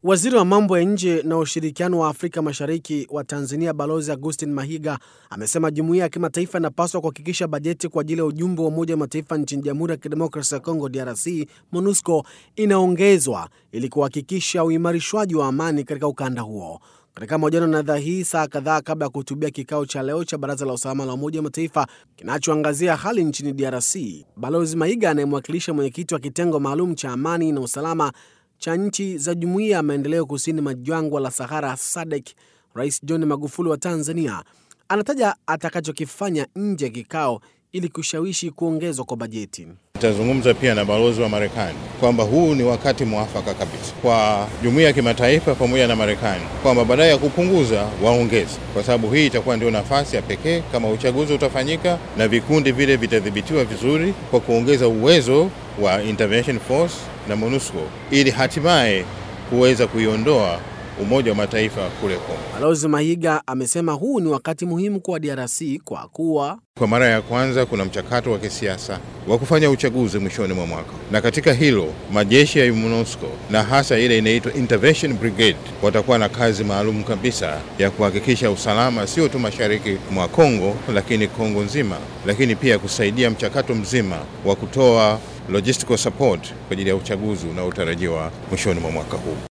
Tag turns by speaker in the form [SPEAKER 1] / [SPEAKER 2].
[SPEAKER 1] Waziri wa mambo ya nje na ushirikiano wa Afrika Mashariki wa Tanzania Balozi Augustin Mahiga amesema jumuiya ya kimataifa inapaswa kuhakikisha bajeti kwa ajili ya ujumbe wa Umoja wa Mataifa nchini Jamhuri ya Kidemokrasia ya Kongo DRC MONUSCO inaongezwa ili kuhakikisha uimarishwaji wa amani katika ukanda huo. Katika mahojiano na idhaa hii saa kadhaa kabla ya kuhutubia kikao cha leo cha Baraza la Usalama la Umoja wa Mataifa kinachoangazia hali nchini DRC, Balozi Mahiga anayemwakilisha mwenyekiti wa kitengo maalum cha amani na usalama cha nchi za Jumuiya ya Maendeleo Kusini mwa Jangwa la Sahara SADC, Rais John Magufuli wa Tanzania anataja atakachokifanya nje ya kikao ili kushawishi kuongezwa kwa bajeti.
[SPEAKER 2] Itazungumza pia na balozi wa Marekani kwamba huu ni wakati mwafaka kabisa kwa jumuiya ya kimataifa pamoja na Marekani kwamba badala ya kupunguza waongeze, kwa sababu hii itakuwa ndio nafasi ya pekee kama uchaguzi utafanyika na vikundi vile vitadhibitiwa vizuri, kwa kuongeza uwezo wa intervention force na MONUSCO ili hatimaye kuweza kuiondoa Umoja wa Mataifa kule Kongo.
[SPEAKER 1] Balozi Mahiga amesema huu ni wakati muhimu kwa DRC kwa kuwa
[SPEAKER 2] Kwa mara ya kwanza kuna mchakato wa kisiasa wa kufanya uchaguzi mwishoni mwa mwaka, na katika hilo majeshi ya MONUSCO na hasa ile inaitwa Intervention Brigade watakuwa na kazi maalum kabisa ya kuhakikisha usalama sio tu mashariki mwa Kongo, lakini Kongo nzima, lakini pia kusaidia mchakato mzima wa kutoa logistical support kwa ajili ya uchaguzi unaotarajiwa mwishoni mwa mwaka huu.